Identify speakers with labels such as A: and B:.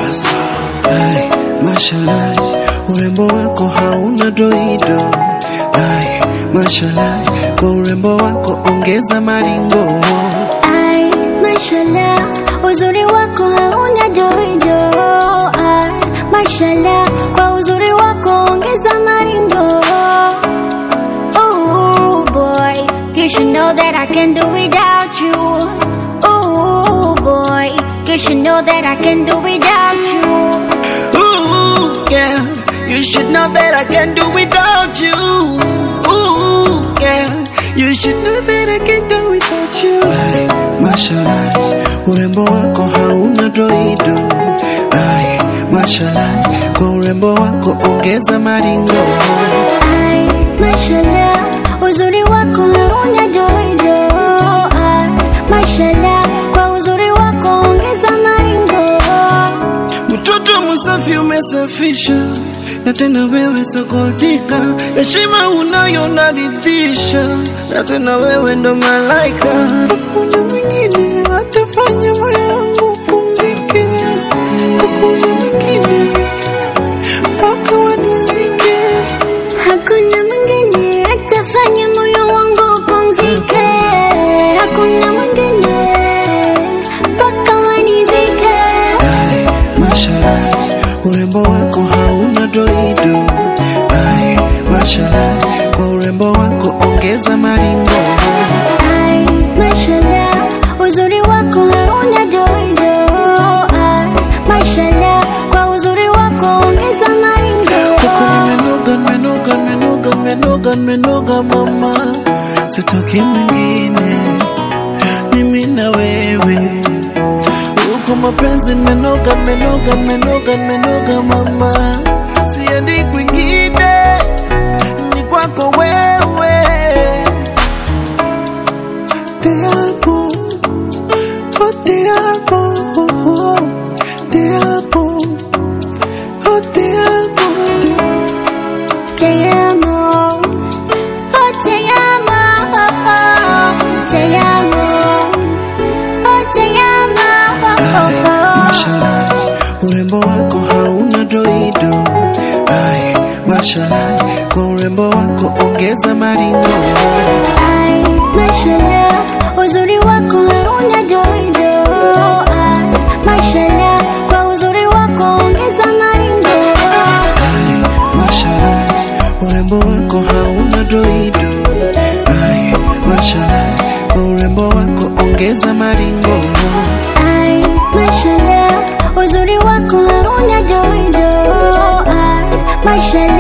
A: Ay, mashallah, urembo wako hauna doido. Ay, mashallah, kwa urembo wako ongeza maringo.
B: Ay, mashallah, uzuri wako hauna joijo. Ay, mashallah, kwa uzuri wako ongeza maringo. Ooh boy, you should know that I can do without you. Ooh boy, you should know that I can do without you.
A: Ooh, yeah, you should know that I can do without you. Ooh, yeah, you should know that I can do without you. Ay, mashallah, urembo wako hauna doido. Ay, mashallah, kwa urembo wako ongeza maringo.
B: Ay, mashallah, uzuri wako hauna joijo. Ay, mashallah, kwa uzuri wako ongeza maringo.
A: Mtoto msafi umesafisha, na tena wewe sokotika, heshima unayo naridhisha, na tena wewe ndo malaika. Hakuna mwingine atafanya moyo wangu pumzike, hakuna mwingine mpaka wanizike.
B: Hakuna mwingine atafanya moyo wangu upumzike. Hakuna mwingine mpaka wanizike.
A: Ay, mashallah, urembo wako hauna doido. Ay, mashallah, kwa urembo wako ongeza maringo.
B: Ay, mashallah, uzuri wako hauna joijo. Ay, mashallah, kwa uzuri wako ongeza maringo.
A: Huku nimenoga, nimenoga, nimenoga, nimenoga, nimenoga mama, sitoki mwingine, mimi na wewe. Huku mapenzi nimenoga, nimenoga, nimenoga, nimenoga mama, siendi kwingine, ni kwako wewe. Te amo, oh te amo, te amo, oh te amo, te
B: Te amo, oh te amo, oh, oh. te amo, oh te amo, oh,
A: Ay,
B: oh.
A: mashallah, urembo wako hauna doido. Ay, mashallah, kwa urembo wako ongeza maringo.
B: Ay, mashallah, uzuri wako hauna joijo. Ay, mashallah, kwa uzuri wako ongeza maringo.
A: Ay, mashallah, urembo wako hauna doido. Ay, mashallah, kwa urembo wako ongeza maringo.
B: Ay, mashallah, uzuri wako hauna joijo. Ay, mashallah.